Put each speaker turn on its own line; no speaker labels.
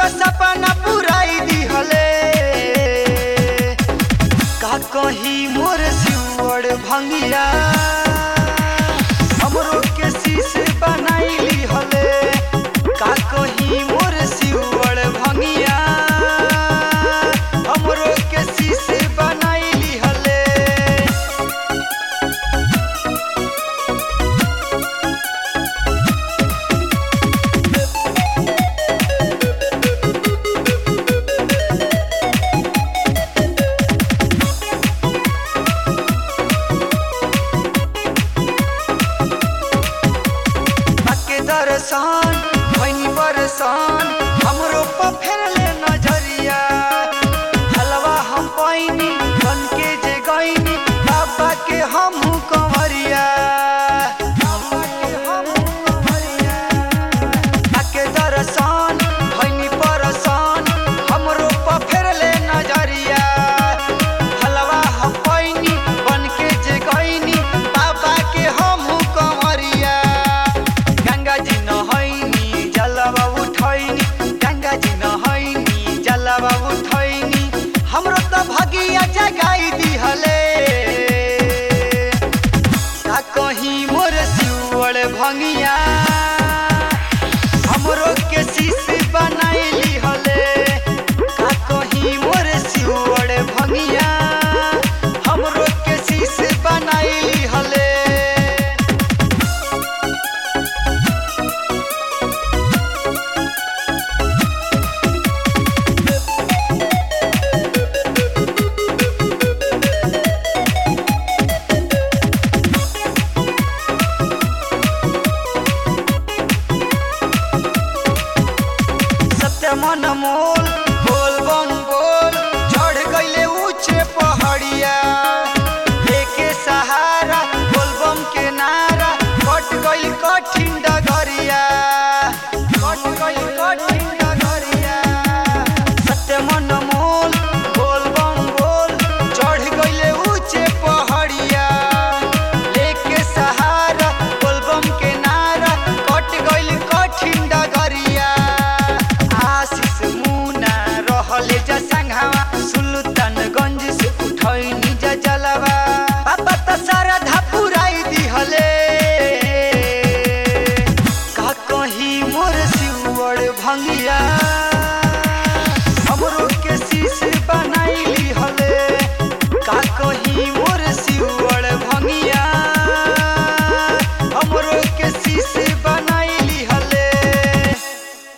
त सपना पुराई दिहले का कही मोर सिउड़ भंगिया हमरो के शीश बनाइली हले का कही मोर सिउड़ भंगिया हमरो के शीश बनाइली हले के दर्शन भैनी बरसान हमरो पर फेरले नजरिया हलवा हम पैनी बन के जे गईनी बाबा के हम कंवरिया बाबा के हमहू कंवरिया। के दर्शन भैनी परसान हमरो पर फेरले नजरिया हलवा हम पैनी बन के जे गईनी बाबा के हम कंवरिया गंगा जी नहैनी जलवा उठैनी गंगा जी नहैनी जलवा उठैनी हमरो त भगिया जगाई दिहले का कहीं मोर सिउड़ भंगिया हमरो के शीश बनाइली हले का कहीं मोर सिउड़ भंगिया हमरो के शीश बनाइली हले सत्य मन मोल बोल बम बोल चढ़ गईले ऊंचे पहाड़िया लेके सहारा बोल बम के नारा कट गईल कठिन डगरिया कट गईल कठिन डगरिया सत्य मन मोल बोल बम बोल चढ़ गईले ऊंचे पहाड़िया लेके सहारा बोल बम के नारा कट गईल कठिन डगरिया आशीष मुना रहले जा संघावा सुल्तानगंज से उठैनी जा जलवा बाबा त सारा धापुराई दिहले का कहीं मोर सिउड़ भंगिया